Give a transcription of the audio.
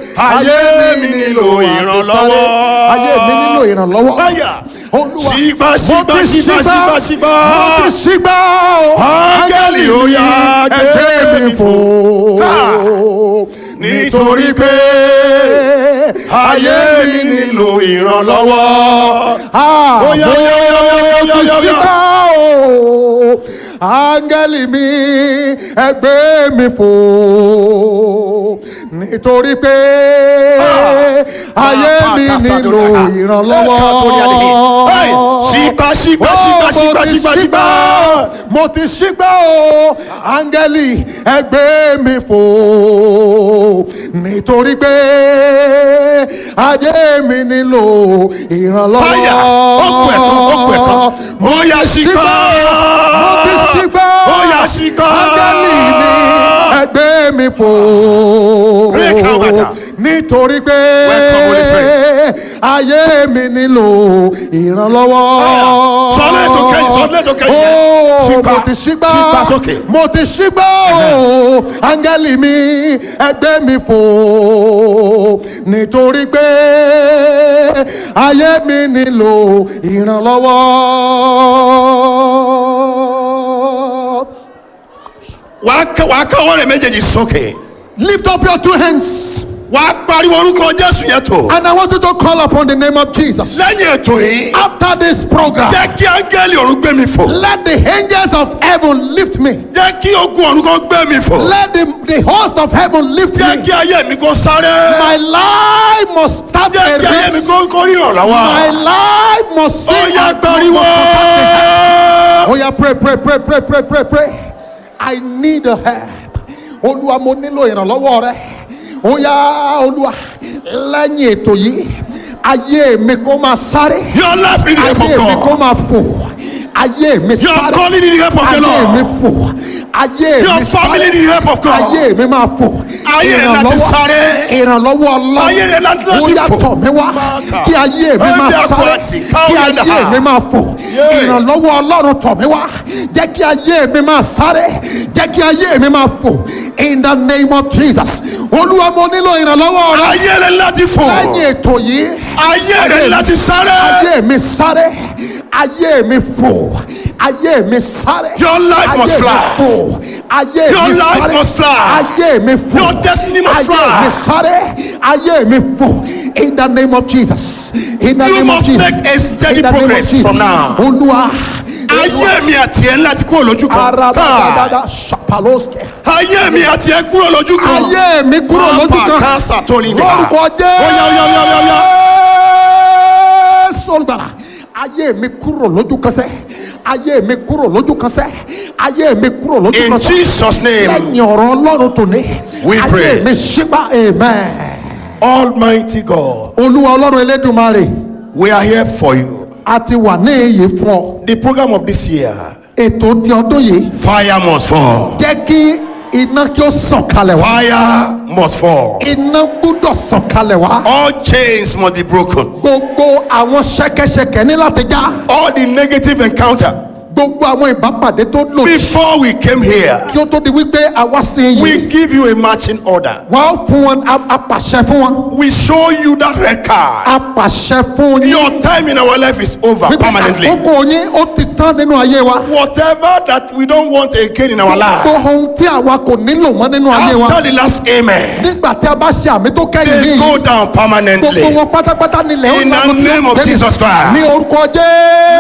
ayé mi nílò ìrànlọ́wọ́. ayé mi nílò ìrànlọ́wọ́. Báyà. olúwa Sígbà, mo sígbà, ti sígbà, sígbà, sígbà. mo ti sígbà o. Áńgẹ́lì ó yá ẹgbẹ́ mi fò. nítorí pé ayé mi nílò ìrànlọ́wọ́. Ah, Ó yá, ó yá, ó yá, ó yá, ó yá, mo ó ti yá, ó yá. sígbà o. áńgẹ́lì mi ẹgbẹ́ mi fò. nítorí pé ayé mi nílò ìrànlọ́wọ́. Hey, sígbà, sígbà, sígbà, sígbà, sígbà, sígbà. mo ti sígbà o áńgẹ́lì ẹgbẹ́ mi fò nítorí pé ayé mi nílò ìrànlọ́wọ́. Báyà, ó kù ẹ̀kan, ó kù ẹ̀kan. Ó yá, sígbà. mo ti sígbà Ó yá, sígbà. áńgẹ́lì mi ẹgbẹ́ mi fò Break out, Bàtà. nítorí pé Welcome, Holy Spirit. ayé mi nílò ìrànlọ́wọ́. Sọlẹ̀ tó kẹ́yìn, sọlẹ̀ tó kẹ́yìn. Ó, Sígbà, mo ti sígbà sígbà sókè. mo ti sígbà o áńgẹ́lì mi ẹgbẹ́ mi fò nítorí pé ayé mi nílò ìrànlọ́wọ́. Wàá ká- wàá káwọ́ rẹ̀ méjèèjì sókè. Lift up your two hands Wàá pariwo orúkọ Jésù yẹn tó. and I want you to call upon the name of Jesus. Lẹ́yìn ètò yìí, After this program, jẹ́ kí áńgẹ́lì ọ̀run gbé mi fò. let the angels of heaven lift me. Jẹ́ kí ogun ọ̀run kó gbé mi fò. Let the, the host of heaven lift Jẹ́ me. kí ayé mi kó sáré. My life must start Jẹ́ a kí ayé mi race. kó kó rí My ìrànlọ́wọ́. life must Ó sing. yá and pariwo. Oh yeah, pray, pray, pray, pray, pray, pray, pray. I need a help. Olúwa mo nílò ìrànlọ́wọ́ rẹ. Ó yá Olúwa lẹ́yìn ètò yìí ayé mi kó máa sáré. Your life need the help Ayé of mi kó God. máa fò. Ayé mi Your sáré. calling need the help of the Ayé mi Lord. fò. Ayé Your mi family sáré. need the help of God. Ayé mi máa fò. Ayé rẹ̀ láti sáré. Ìrànlọ́wọ́ ọlọ́run. Ayé rẹ̀ láti láti Ó yá fò. tọ̀ mí wá. Máàkà. Kí ayé mi máa Ẹ̀mí sáré. àpótí, káwọ́ Kí yẹn ayé dà. mi máa fò. Yeah. Ìrànlọ́wọ́ ọlọ́run tọ̀ mí wá. Jẹ́ kí ayé mi máa sáré. Jẹ́ kí ayé mi máa fò. In the name of Jesus. Olúwa mo nílò ìrànlọ́wọ́ rẹ. Ayé rẹ̀ láti fò. Lẹ́yìn ètò yìí. Ayé rẹ̀ láti sáré. Ayé mi sáré. Ayé mi fò. Ayé mi sáré. Your life Ayé must mi fly. fò. Ayé Your mi life sáré. must fly. Ayé mi fò. Your destiny must Ayé fly. mi sáré. Ayé mi fò. In the name of Jesus. In the You name of must Jesus. make a steady In the name of progress Jesus. from now. Olúwa. Ayé mi àti ẹ̀ láti kúrò lójú kan. Arabadada shapaloske. Ayé mi àti ẹ̀ kúrò lójú kan. Ayé mi kúrò lójú Papa kan. Kasa tó ní nípa. Lórúkọ Jésù. Ó yá, ó yá, ó yá, ó yá, ó yá. Jésù olùgbàlà. Ayé mi kúrò lójú kan sẹ́. Ayé mi kúrò lójú kan sẹ́. Ayé mi kúrò lójú In kan sẹ́. Jesus' name, Lẹ́yìn ọ̀rọ̀ Ọlọ́run tòní. We pray. Ayé mi ṣígbà amen. Almighty God, Olúwa Ọlọ́run Elédùmarè. we are here for you. A ti wà ní èyí fún ọ. The program of this year, Ètò ti ọdún yìí. fire must fall. Jẹ́ kí iná kí ó sàn kalẹ̀ wá. Fire must fall. Iná gbúdọ̀ sàn kalẹ̀ wá. All chains must be broken. Gbogbo àwọn ṣẹ̀kẹ̀ṣẹ̀kẹ̀ ní láti já. All the negative encounter. Gbogbo àwọn ìbápàdé tó lòdì. Before we came here, Kí ó tó di wípé àwa sí we yìí. give you a marching order. Wọ́n á fún wọn a- apàṣẹ fún wọn. We show you that red card. Apàṣẹ fún yín. Your time in our life is over Wípé permanently. àkókò yín ó ti tán nínú ayé wa. Whatever that we don't want again in our life, Gbogbo ohun tí àwa kò nílò mọ́ nínú ayé wa. after the last amen, Nígbà tí a bá ṣe àmì tó kẹ́yìn they yìí. go down Gbogbo permanently. wọn pátápátá nílẹ̀ ó In the lágùn tí name ó of tẹ́lẹ̀. Jesus Christ. Ní orúkọ Jésù.